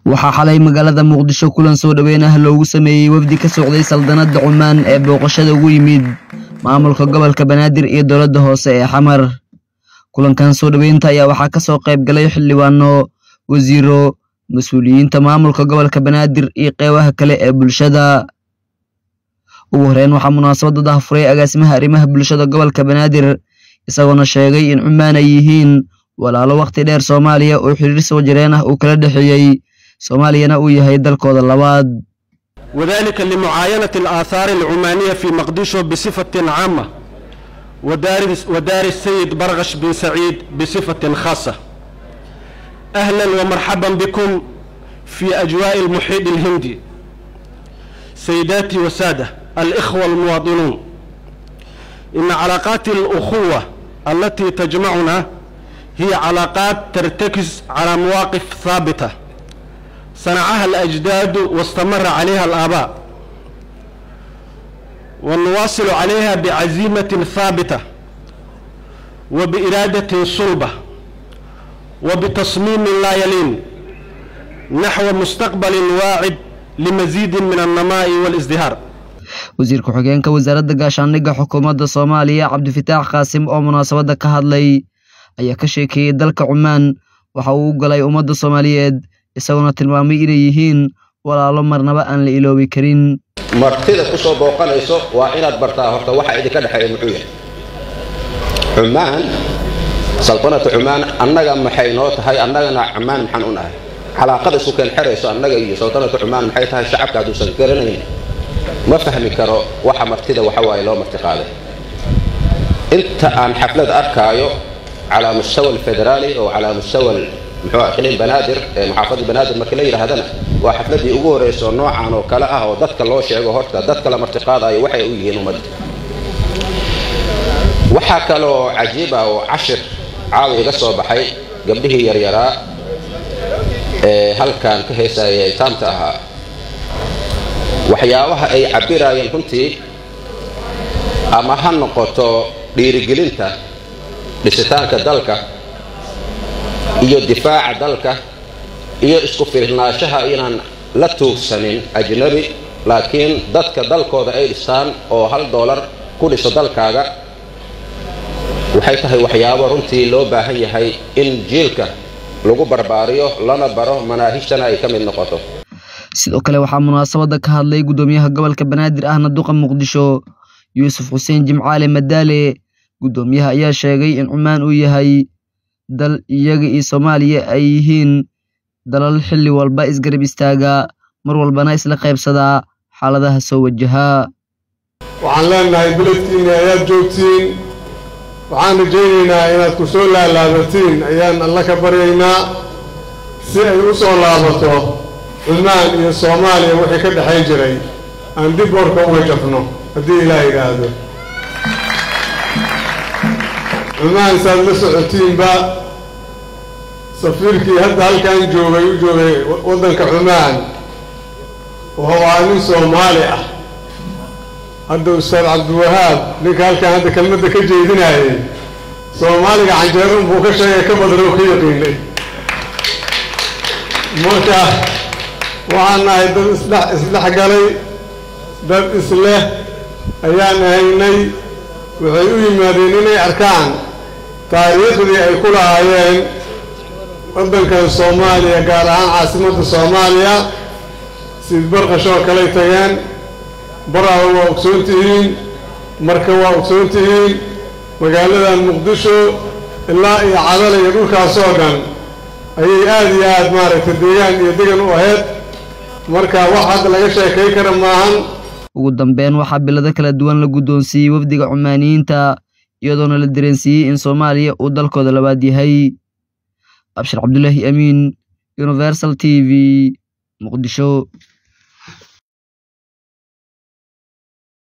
waxaa xalay magaalada muqdisho kulan soo dhoweyn ah loogu sameeyey wafdi ka socday saldanadda cumaan ee booqashada ugu yimid maamulka gobolka banaadir iyo dowladda hoose ee xamar kulankan soo dhoweynta ayaa waxaa ka soo qayb galay xildhibaano wasiiro mas-uuliyiinta maamulka gobolka banaadir iyo qeybaha kale ee bulshada ugu horeyn waxaa munaasabadda dahafuray agaasimaha arrimaha bulshada gobolka banaadir isagoona sheegay in cumaan ay yihiin walaalo wakhti dheer soomaaliya oo xiriir soo jireen ah uu kala dhexeeyey soomaaliyana uu yahay dalkooda labaad وذلك لمعاينة الآثار العمانية في مقديشو بصفة عامة ودار, ودار السيد برغش بن سعيد بصفة خاصة أهلا ومرحبا بكم في أجواء المحيط الهندي سيداتي وسادة الإخوة المواطنون إن علاقات الأخوة التي تجمعنا هي علاقات ترتكز على مواقف ثابته صنعها الأجداد واستمر عليها الآباء ونواصل عليها بعزيمة ثابتة وبإرادة صلبة وبتصميم لا يلين نحو مستقبل واعد لمزيد من النماء والازدهار wasiir ku-xigeenka wasaaradda gaashaandhigga xukuumadda soomaaliya cabdifitaax qaasim oo munaasabadda ka hadlay ayaa ka sheekeeyey dalka cumaan waxa uu u galay ummadda soomaaliyeed isaguna tilmaamay inay yihiin walaalo marnaba aan la iloobi karin martida ku soo booqanayso waa inaad bartaa horta waxa idinka dhexeeya muxuu yahay cumaan saltanatu cumaan annaga maxay noo tahay annagana cumaan maxaan u nahay calaaqada isu keen xerayso annaga iyo saltanatu cumaan maxay tahay shacabka hadduusan garanayn ma fahmi karo waxa martida waxa waaye loo marti qaaday inta aan xaflad arkaayo calaa mustawa alfederaali oo calaa mustawa muxuu aqliin banaadir ee maxaafadda banaadir marka la yidhaahdana waa xafladdii ugu horreyso noocan oo kale ah oo dadka loo sheego horta dadka la martiqaadayo waxay u yihiin ummadda waxaa kaloo cajiib ah oo cashir caawi iga soo baxay gabdhihii yaryaraa ee halkan ka heesaya itaamta ahaa waxyaabaha ay cabbiraayeen runtii ama ha noqoto dhiirigelinta dhisitaanka dalka iyo difaaca dalka iyo isku firnaanshaha inaan la tuugsanin ajnabi laakiin dadka dalkooda ay dhistaan oo hal doolar ku dhiso dalkaaga waxay tahay waxyaabo runtii loo baahan yahay in jiilka lagu barbaariyo lana baro manaahijtana ay ka mid noqoto sidoo kale waxaa munaasabadda ka hadlay guddoomiyaha gobolka banaadir ahna duqa muqdisho yuusuf xuseen jimcaale madaale guddoomiyaha ayaa sheegay in cumaan uu yahay dal iyaga iyo soomaaliya ay yihiin dalal xilli walba isgarab istaaga mar walbana isla qaybsadaa xaaladaha soo wajahaa waxaan leenahay beledkiinni ayaad joogtiin waxaan rajaynaynaa inaad ku soo laalaabatiin ayaan alla ka baryaynaa si ay u soo laabato cumaan iyo soomaaliya wixii ka dhexayn jiray aan dib warka uga jafno haddii ilaah yidhaahdo cumaan saad la socotiinba safiirkii hadda halkan joogay u joogay waddanka cumaan wuxuu ahaa nin soomaali ah hadda ustaad cabdiwahaab ninka halkan hadda kelmadda ka jeedinaayay soomaaliga canjeerun buu ka sheegay ka badan oo ka yaqiinay marka waxaan nahay dad isdhex isdhex galay dad isleh ayaan ahaynay waxay u yimaadeen inay arkaan taariikhdii ay ku lahaayeen waddankan soomaaliya gaar ahaan caasimadda soomaaliya sid barqashoo kaley tageen baraha waa ogsoon tihiin marka waa ogsoon tihiin magaaladan muqdisho ilaa iyo cadala iyo dhulkaasoo dhan ayay aada iyo aada maaragtay deegaan iyo degan u ahayd marka wax hadda laga sheekay kara maahan ugu dambeyn waxaa bilado kala duwan la guddoonsiiyey wafdiga cumaaniyiinta iyadoona la dareensiiyey in soomaaliya uu dalkooda labaad yahay abshir cabdulaahi amiin universal t v muqdisho